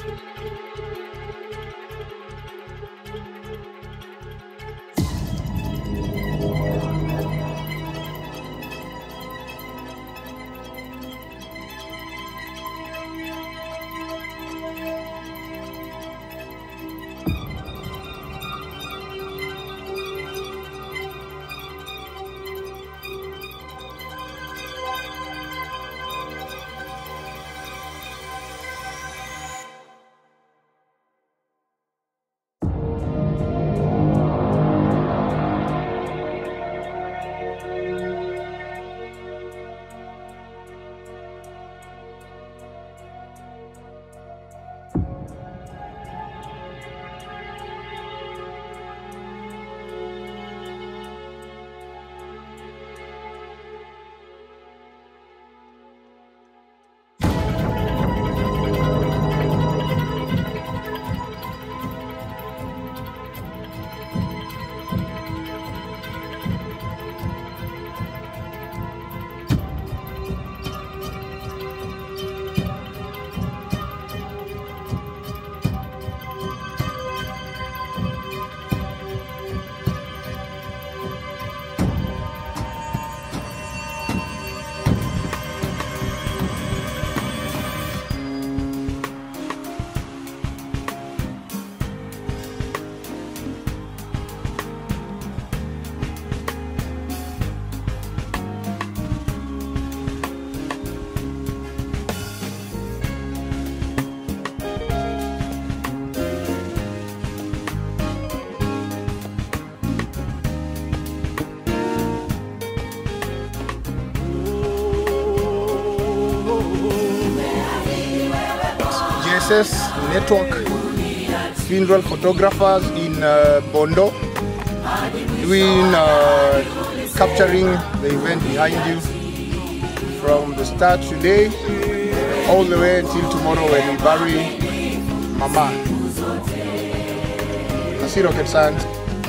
GSS Network funeral photographers in uh, Bondo doing uh, capturing the event behind you from the start today all the way until tomorrow when we bury Mama. Nasi Rocket Science.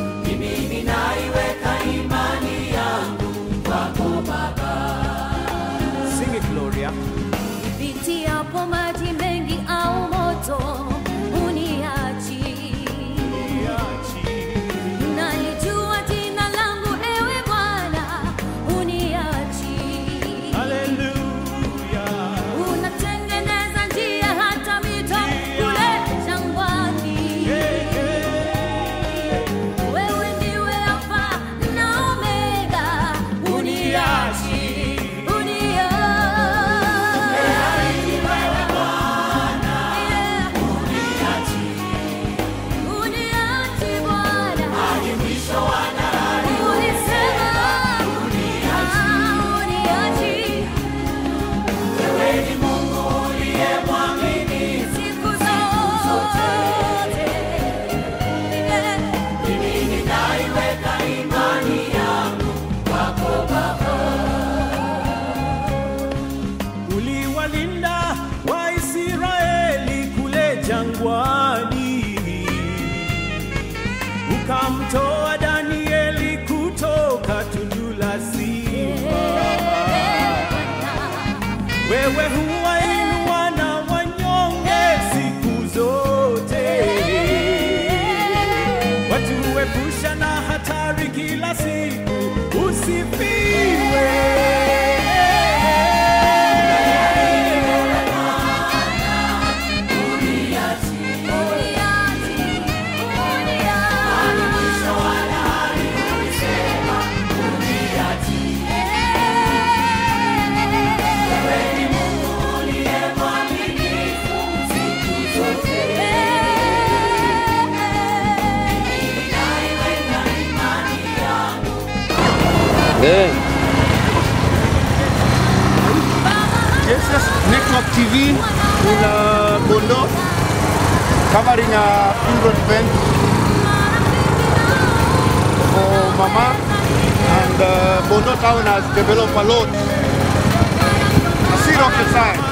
Sing it, Gloria. Nipitiapo maji mengi au moto, uniachi. Nalijua jina langu, ewe Bwana, uniachi. Hallelujah. Unatengeneza njia hata mito kule jangwani. Wewe ndiwe Alfa na Omega, uniachi, uniachi. Yeah. Uniachi Bwana. Ulisema, ah, uniachi. Siku zote. Yeah. Uliwalinda Waisraeli kule jangwani, ukamtoa Danieli kutoka tundu la simba. Wewe huwainua na wanyonge siku zote, watuepusha na hatari kila siku. Usifiwe. GSS Network TV in uh, Bondo covering a funeral event for Mama and uh, Bondo town has developed a lot. Nasi Rocket Science.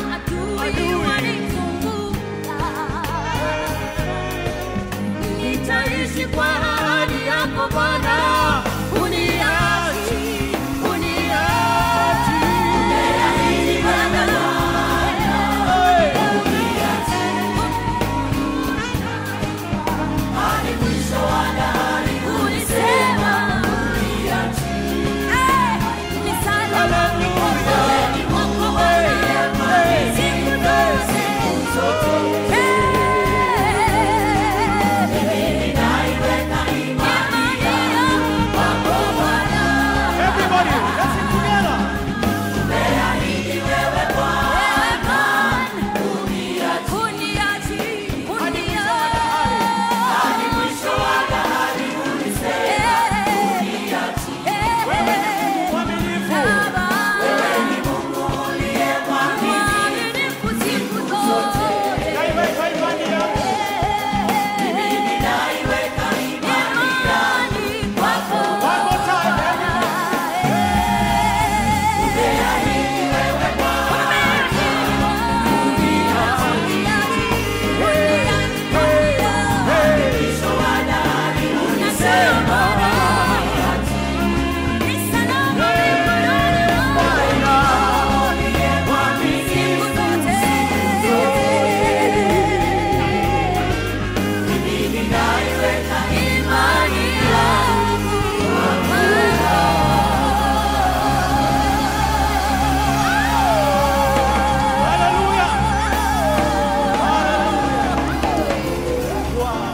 Nitaishi kwa ahadi yako Bwana, uniachi, uniachi. Umeahidi Bwana, uniachi.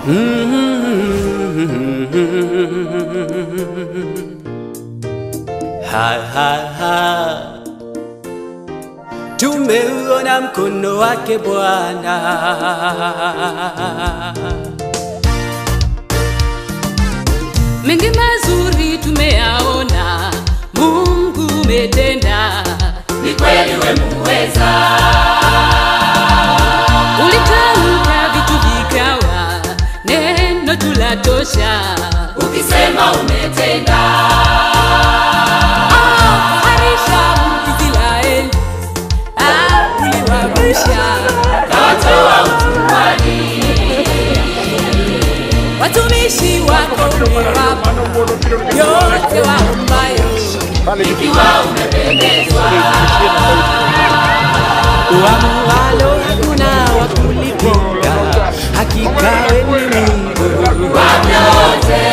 Ha, ha, ha. Tumeuona mkono wake Bwana. mengi mazuri tumeyaona, Mungu umetenda, Ni kweli we muweza, ulitamka vitu vikawa, neno tulatosha. ukisema umetenda, Ah, harisha Israeli, ah, uliwavusha kawatoa utumwani, watumishi wako umewapa yote waombayo. ikiwa umependezwa, Uamualo hakuna wa kulipinga, hakika wewe ni Mungu kwa vyote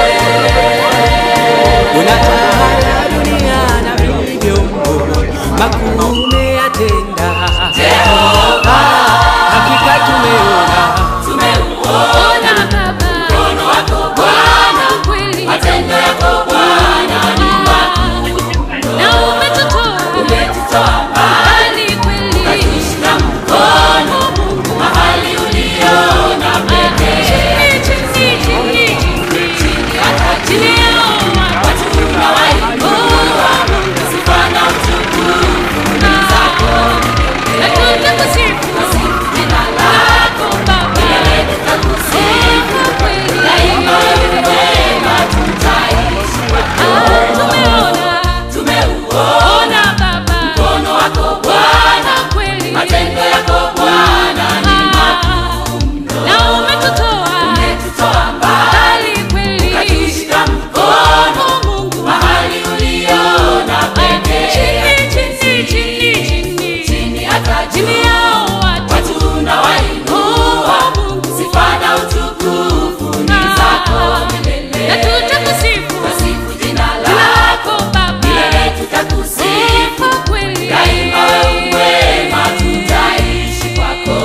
unatawala dunia na vilivyomo, makuu umeyatenda. Jehova, Hakika tumeona tumeuona Ona Baba, mkono wako Bwana, kweli matendo yako Bwana ni na umetutoa umetutoa mbali, mbali kweli. ukatushika mkono mahali uliona pekee, Chini, chini, chini, chini, chini hata chini juu yao watu. watu unawainua, sifa na utukufu ni zako Na tutakusifu Sifu jina lako, Baba, milele tutakusifu, kwa kweli. daima wewe wema tutaishi kwako. Ah, tumeona, Tumeuona ona Baba, mkono wako Bwana, kweli. matendo yako Bwana ni Ah, na umetutoa umetutoa mbali, mbali kweli. ukatushika mkono Oh, Mungu. mahali uliona pekee, Chini, chini, chini, chini, chini hata chini juu yao watu. watu unawainua, Oh, Mungu. sifa na utukufu ni zako milele. Na tutakusifu Tasifu jina jina lako, lako Baba, milele tutakusifu, kwa kweli. daima wewe wema tutaishi kwako.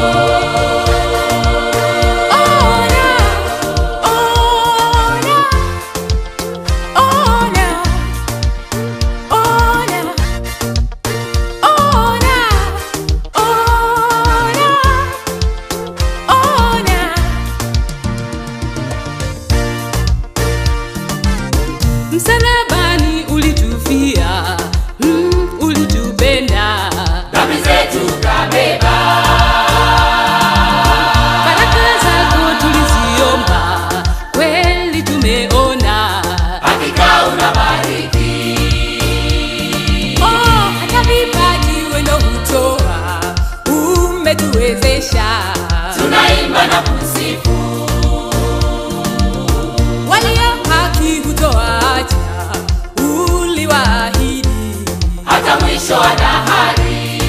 Ona, ona, ona, ona, ona, ona, ona. Msalabani ulitufia, mm, ulitupenda Dhambi zetu kabeba, Baraka zako tuliziomba, kweli tumeona. hakika unabariki, Oh, hata vipaji wendo hutoa, umetuwezesha. tunaimba na kusifu, Walio haki hutoacha, uliwaahidi. hata mwisho wa dahari.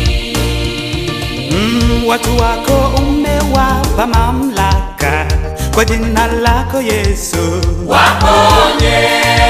Mm, watu wako umewapa mamlaka kwa jina lako Yesu. Waponye,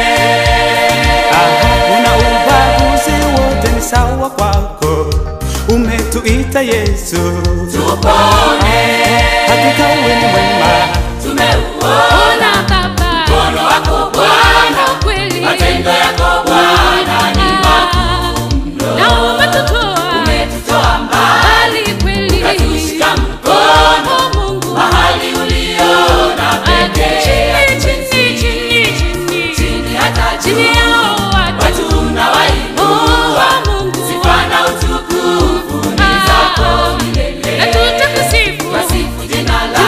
Aha, una ubaguzi wote ni sawa kwako, umetuita Yesu. tupone, Hakika wewe ni mwema, tumeuona Ona Baba, mkono wako Bwana, kweli. matendo yako Bwana ni Na umetutoa umetutoa mbali, mbali kweli. ukatushika mkono Oh, Mungu. mahali uliona pekee, Chini, chini, chini, chini. chini hata Chini juu yao watu. watu unawainua, Oh, Mungu. sifa na utukufu ni Ah. zako Na milele. tutakusifu Wasifu jina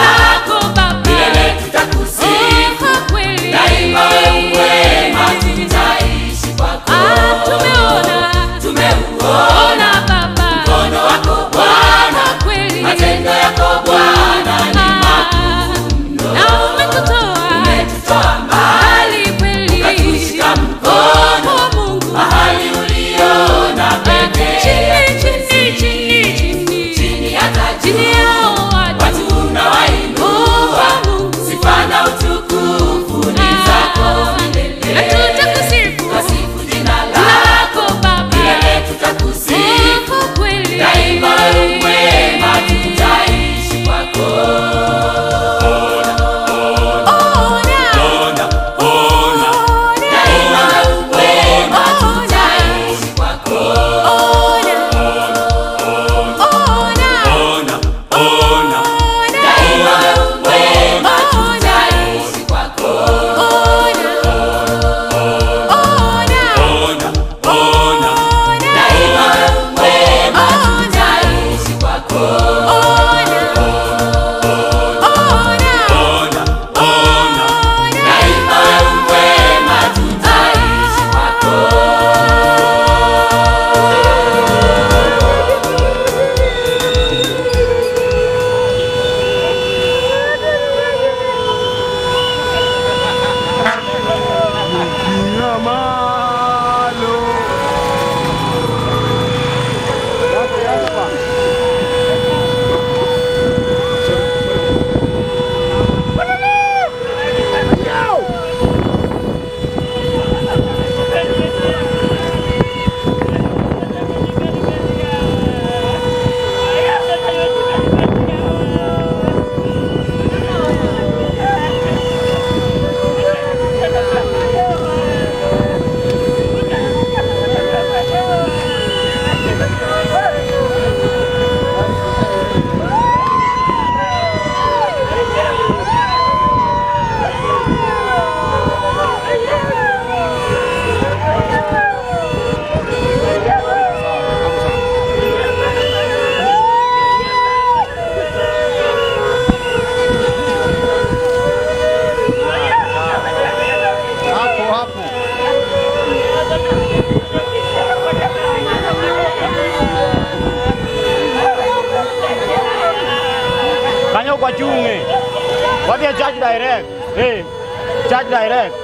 kwa chunge. Wadhi charge direct. Eh. Charge direct.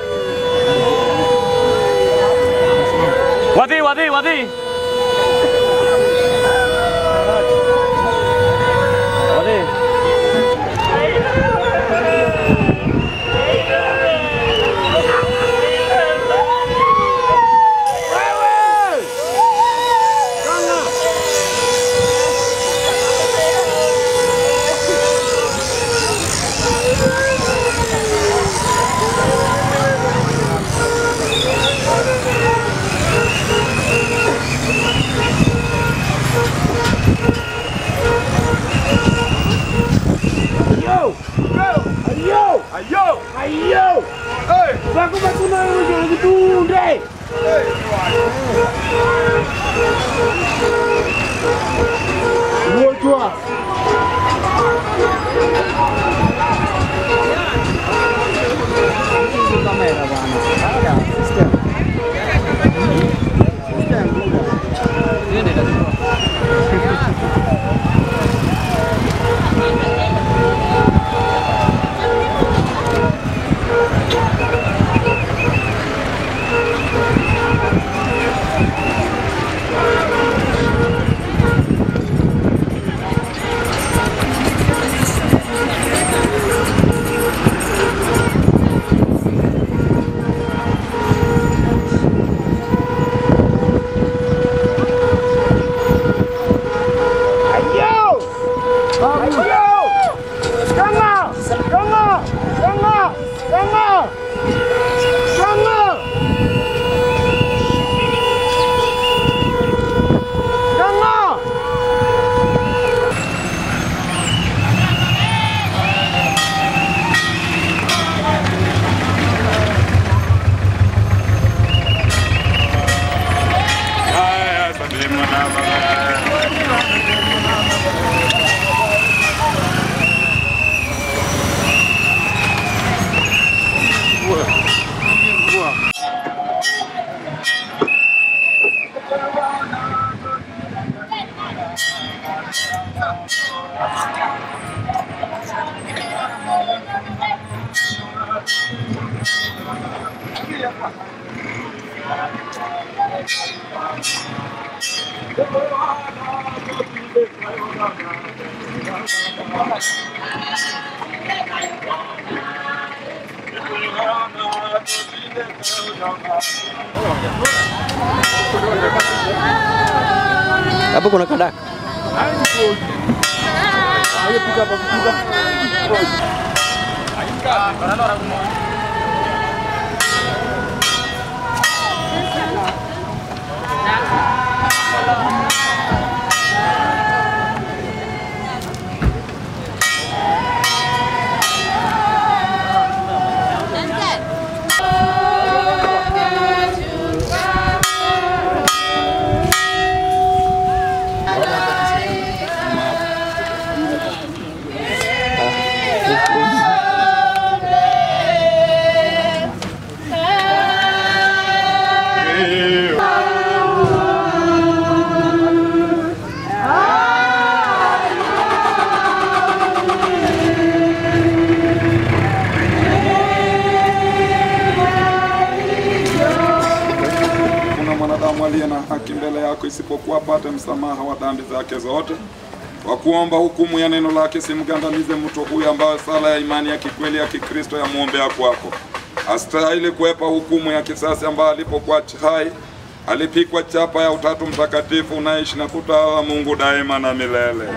Wadhi wadhi wadhi. Wadhi. Hapo kuna kadaka. Kuna mwanadamu aliye na haki mbele yako isipokuwa apate msamaha wa dhambi zake zote. Kwa kuomba hukumu ya neno lake, simgandamize mtu huyu ambaye sala ya imani ya kikweli ya Kikristo yamwombea kwako. Astahili kuepa hukumu ya kisasi ambaye alipokuwa hai alipikwa chapa ya Utatu Mtakatifu unaishi na kutawala Mungu daima na milele.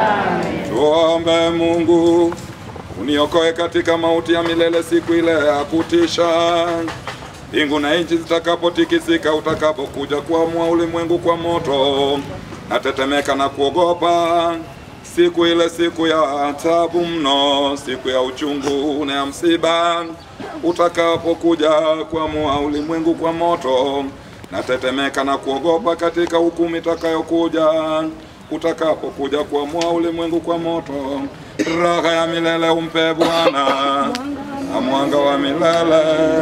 Tuombe Mungu uniokoe katika mauti ya milele siku ile ya kutisha mbingu na nchi zitakapotikisika, utakapokuja kuamua ulimwengu kwa moto, natetemeka na kuogopa siku ile, siku ya tabu mno, siku ya uchungu na ya msiba, utakapokuja kuamua ulimwengu kwa moto, natetemeka na kuogopa katika hukumu itakayokuja, utakapokuja kuamua ulimwengu kwa moto. Raha ya milele umpe Bwana na mwanga wa milele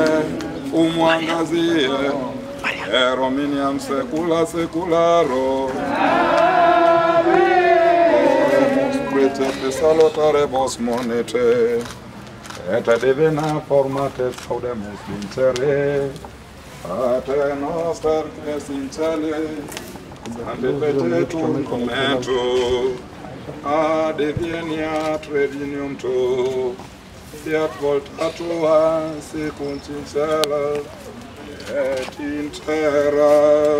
umwangazie erominiam secula secularo Oremus te salutaremos monete, et divina formates audemus vincere, Pater noster qui es in cele, sanctificetur nomen tu, adveniat regnum tu, fiat volta tua sicunt in cielo et in terra.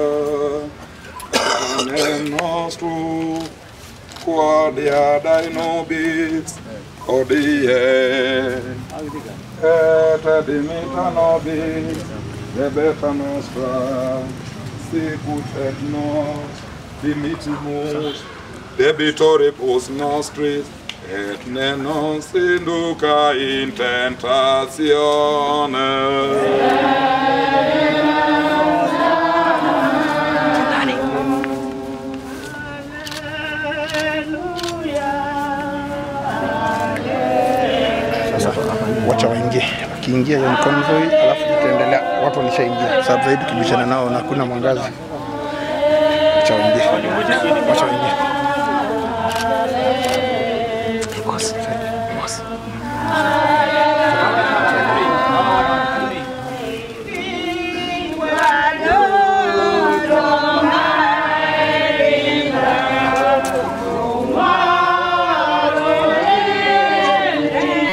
Panem nostrum quotidianae nobis hodie, et dimita nobis debeta nostra, sicut et nos dimittimus debitoribus nostris, et ne nos induca in tentatione. Sasa wacha waingie, wakiingia hiyo ni convoy, alafu tutaendelea. Watu walishaingia, sababu zaidi tukibishana nao na kuna mwangazi. Wacha waingie, wacha waingie.